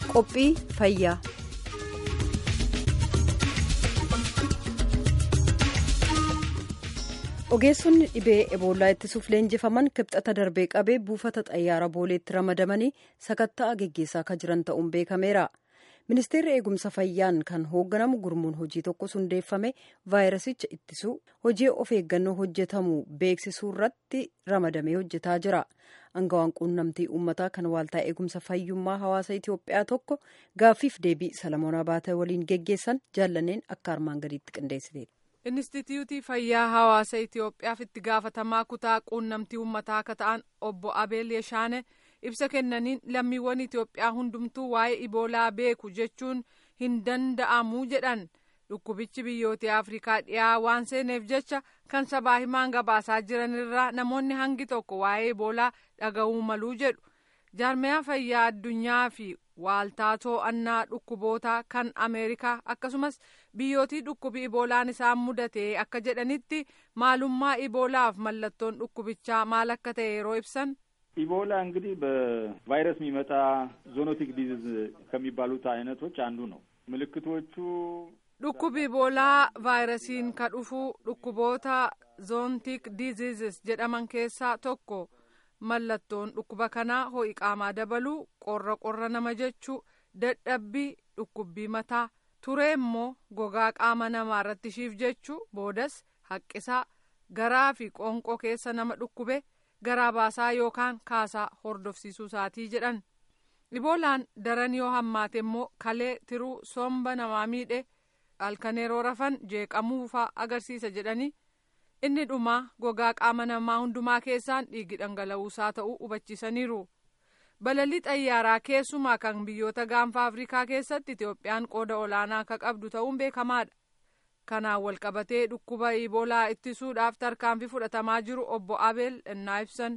Qophii fayyaa. ogeessonni dhibee eboolaa ittisuuf leenjifaman kibxata darbee qabee buufata xayyaara booleetti ramadamanii sakatta'aa geggeessaa akka jiran ta'uun beekameera ministeerri eegumsa fayyaan kan hoogganamu gurmuun hojii tokko hundeeffame vaayirasicha ittisuu hojii of eeggannoo hojjetamu beeksisuu irratti ramadamee hojjetaa jira angawaan quunnamtii uummataa kan waaltaa eegumsa fayyummaa hawaasa itiyoophiyaa tokko gaaffiif deebii salamoon abaatee waliin geggeessan jaallanneen akka armaan gadiitti qindeessiteedha. Inistituutii Fayyaa Hawaasa Itiyoophiyaaf itti gaafatamaa kutaa quunnamtii uummataa akka ta'an obbo Abeel Yeshaane ibsa kennaniin lammiiwwan Itiyoophiyaa hundumtuu waa'ee iboolaa beeku jechuun hin danda'amu jedhan dhukkubichi biyyoota Afrikaa dhiyaa waan seeneef jecha kan sabaa himaan gabaasaa jiran irraa namoonni hangi tokko waa'ee iboolaa dhaga'uu maluu jedhu jaarmiyaa fayyaa addunyaa fi waaltaa to'annaa dhukkubootaa kan ameerikaa akkasumas biyyootii dhukkubi iboolaan isaan mudate akka jedhanitti maalummaa iboolaaf mallattoon dhukkubichaa maal akka ta'e yeroo ibsan ኢቦላ እንግዲህ በቫይረስ የሚመጣ ዞኖቲክ ዲዚዝ ከሚባሉት አይነቶች አንዱ ነው። ምልክቶቹ dhukkubi iboolaa vaayirasiin ka dhufu dhukkuboota zoontik diziizis jedhaman keessaa tokko mallattoon dhukkuba kanaa ho'i qaamaa dabaluu qorra qorra nama jechuu dadhabbii dhukkubbii mataa turee immoo gogaa qaama namaa irratti shiif jechuu boodas haqqisaa garaa fi qoonqoo keessa nama dhukkube garaa baasaa yookaan kaasaa hordofsiisuu isaatii jedhan iboolaan daran yoo hammaate immoo kalee tiruu somba namaa miidhe halkan yeroo rafan jeeqamuufaa agarsiisa jedhanii inni dhumaa gogaa qaama namaa hundumaa keessaan dhiigi dhangala'uusaa ta'uu hubachiisaniiru balalii xayyaaraa keessumaa kan biyyoota gaanfa afrikaa keessatti itiyoophiyaan qooda olaanaa akka qabdu ta'uun beekamaadha kanaan walqabatee dhukkuba iboolaa ittisuudhaaf tarkaanfii fudhatamaa jiru obbo abeel innaa ibsan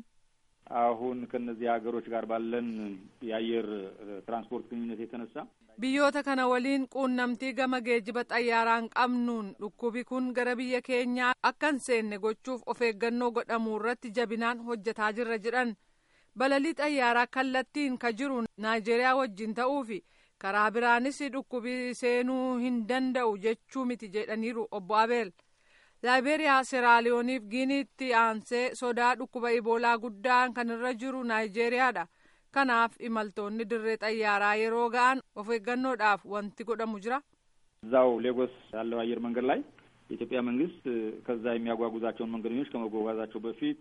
አሁን ከነዚህ ሀገሮች ጋር ባለን የአየር ትራንስፖርት ግንኙነት የተነሳ biyyoota kana waliin quunnamtii gama geejiba xayyaaraan qabnuun dhukkubi kun gara biyya keenyaa akka hin seenne gochuuf of eeggannoo godhamuu irratti jabinaan hojjetaa jirra jedhan balalii xayyaaraa kallattiin ka jiru naayijeeriyaa wajjin ta'uufi karaa biraanis dhukkubi seenuu hin danda'u jechuu miti jedhaniiru obbo abeel laayiberiyaa seraaliyooniif giiniitti aansee sodaa dhukkuba iboolaa guddaan kan irra jiru naayijeeriyaadha kanaaf imaltoonni dirree xayyaaraa yeroo ga'an of eeggannoodhaaf wanti godhamu jira እዛው ሌጎስ ያለው አየር መንገድ ላይ የኢትዮጵያ መንግስት ከዛ የሚያጓጉዛቸውን መንገደኞች ከመጓጓዛቸው በፊት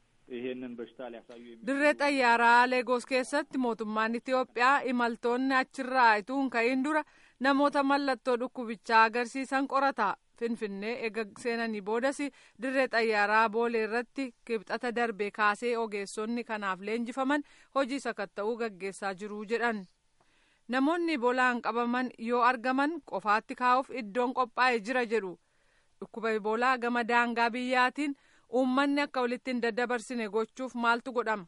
ይሄንን በሽታ ሊያሳዩ dirree xayyaaraa leegos keessatti mootummaan itiyoophiyaa imaltoonni achirraa ituu hin ka'in dura namoota mallattoo dhukkubichaa agarsiisan qorata finfinnee eega seenanii boodas dirree xayyaaraa boolee irratti kibxata darbe kaasee ogeessonni kanaaf leenjifaman hojii sakatta'uu gaggeessaa jiru jedhan namoonni ibolaan qabaman yoo argaman qofaatti kaa'uuf iddoon qophaa'e jira jedhu dhukkuba iboolaa gama daangaa biyyaatiin uummanni akka walitti hin daddabarsine gochuuf maaltu godhama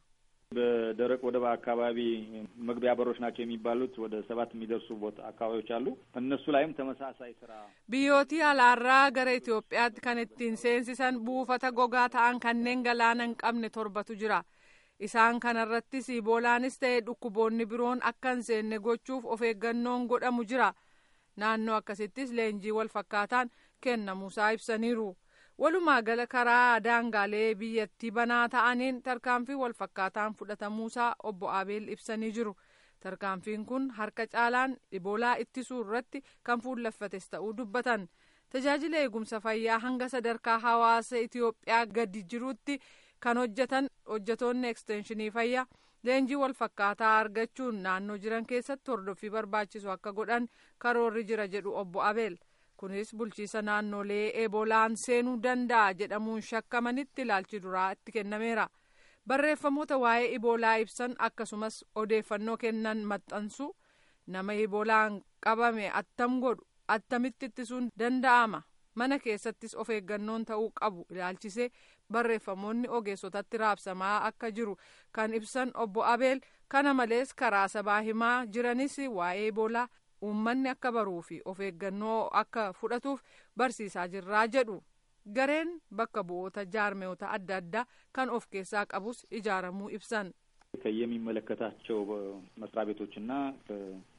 በደረቅ ወደብ አካባቢ መግቢያ በሮች ናቸው የሚባሉት ወደ ሰባት የሚደርሱ ቦታ አካባቢዎች አሉ። እነሱ ላይም ተመሳሳይ ስራ biyyootii alaarraa gara Itoophiyaatti kan ittiin seensisan buufata gogaa ta'an kanneen galaana hin qabne torbatu jira. Isaan kanarrattis iboolaanis ta'e dhukkuboonni biroon akka hin seenne gochuuf of eeggannoon godhamu jira. Naannoo akkasittis leenjii wal fakkaataan kennamuusaa ibsaniiru. walumaa gala karaa daangaalee biyyattii banaa ta'aniin tarkaanfii wal fakkaataan fudhatamuusaa obbo Abeel ibsanii jiru. Tarkaanfiin kun harka caalaan iboolaa ittisuu irratti kan fuulleffates ta'uu dubbatan. Tajaajila eegumsa fayyaa hanga sadarkaa hawaasa Itiyoophiyaa gadi jirutti kan hojjetan hojjetoonni ekstenshinii fayyaa leenjii wal fakkaataa argachuun naannoo jiran keessatti hordoffii barbaachisu akka godhan karoorri jira jedhu obbo Abeel. kunis bulchiisa naannolee eebolaan seenuu danda'a jedhamuun shakkamanitti ilaalchi duraa itti kennameera barreeffamoota waa'ee iboolaa ibsan akkasumas odeeffannoo kennan maxxansu nama iboolaan qabame attam godhu attamitti ittisuun danda'ama mana keessattis of eeggannoon ta'uu qabu ilaalchisee barreeffamoonni ogeessotatti raabsamaa akka jiru kan ibsan obbo abeel kana malees karaa sabaa himaa jiranis waa'ee iboolaa uummanni akka baruu fi of eeggannoo akka fudhatuuf barsiisaa jirraa jedhu gareen bakka bu'oota jaarmeewota adda addaa kan of keessaa qabus ijaaramuu ibsan. ከየሚመለከታቸው መስሪያ ቤቶችና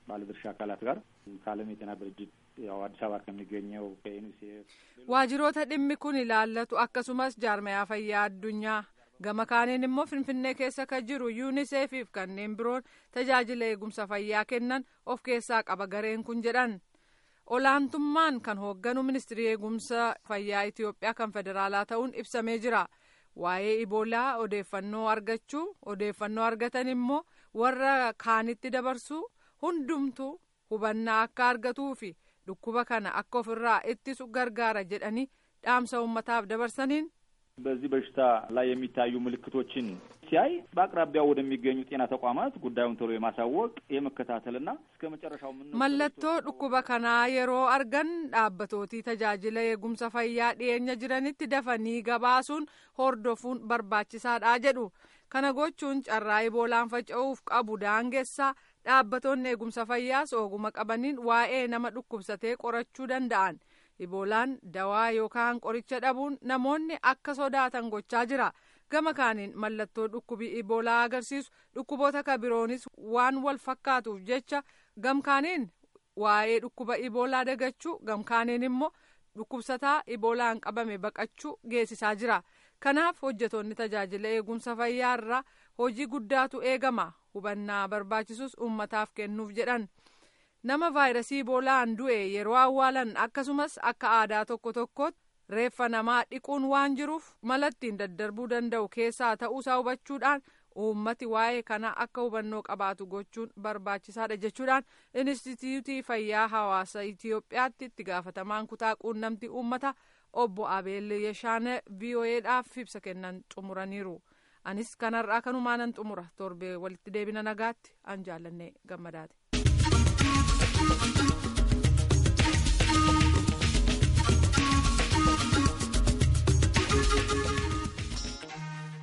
ባለድርሻ አካላት ጋር ከዓለም የጤና ድርጅት ያው አዲስ አበባ ከሚገኘው ከዩኒሴፍ waajjiroota dhimmi kun ilaallatu akkasumas jaarmayaa fayyaa addunyaa gama kaaniin immoo finfinnee keessa kan jiru yuuniseefiif kanneen biroon tajaajila eegumsa fayyaa kennan of keessaa qaba gareen kun jedhan olaantummaan kan hoogganu ministirii eegumsa fayyaa itiyoophiyaa kan federaalaa ta'uun ibsamee jira waa'ee iboolaa odeeffannoo argachuu odeeffannoo argatan immoo warra kaanitti dabarsuu hundumtuu hubannaa akka argatuu fi dhukkuba kana akka ofirraa ittisu gargaara jedhanii dhaamsa uummataaf dabarsaniin በዚህ በሽታ ላይ የሚታዩ ምልክቶችን ሲያይ በአቅራቢያው ወደሚገኙ ጤና ተቋማት ጉዳዩን ቶሎ የማሳወቅ የመከታተልና እስከ መጨረሻው ምን mallattoo dhukkuba kanaa yeroo argan dhaabbatooti tajaajila eegumsa fayyaa dhiyeenya jiranitti dafanii gabaasuun hordofuun barbaachisaadha jedhu kana gochuun carraa iboolaan faca'uuf qabu daangessaa dhaabbatoonni eegumsa fayyaas oguma qabaniin waa'ee nama dhukkubsatee qorachuu danda'an iboolaan dawaa yookaan qoricha dhabuun namoonni akka sodaatan gochaa jira gama kaaniin mallattoo dhukkubii iboolaa agarsiisu dhukkuboota ka biroonis waan wal fakkaatuuf jecha gamkaaniin waa'ee dhukkuba iboolaa dagachuu gamkaaniin immoo dhukkubsataa iboolaan qabame baqachuu geessisaa jira kanaaf hojjetoonni tajaajila eegumsa fayyaa irraa hojii guddaatu eegama hubannaa barbaachisus ummataaf kennuuf jedhan nama vaayirasii iboolaan du'e yeroo awwaalan akkasumas akka aadaa tokko tokkootti reeffa namaa dhiquun waan jiruuf mala ittiin daddarbuu danda'u keessaa ta'uusaa hubachuudhaan uummati waa'ee kana akka hubannoo qabaatu gochuun barbaachisaadha jechuudhaan inistituutii fayyaa hawaasa itiyoophiyaatti itti gaafatamaan kutaa quunnamtii uummata obbo abeel yeshaane vo'eedhaaf ibsa kennan xumuraniiru anis kanarraa kanumaanan xumura torbee walitti deebina nagaatti an jaallanne gammadaati.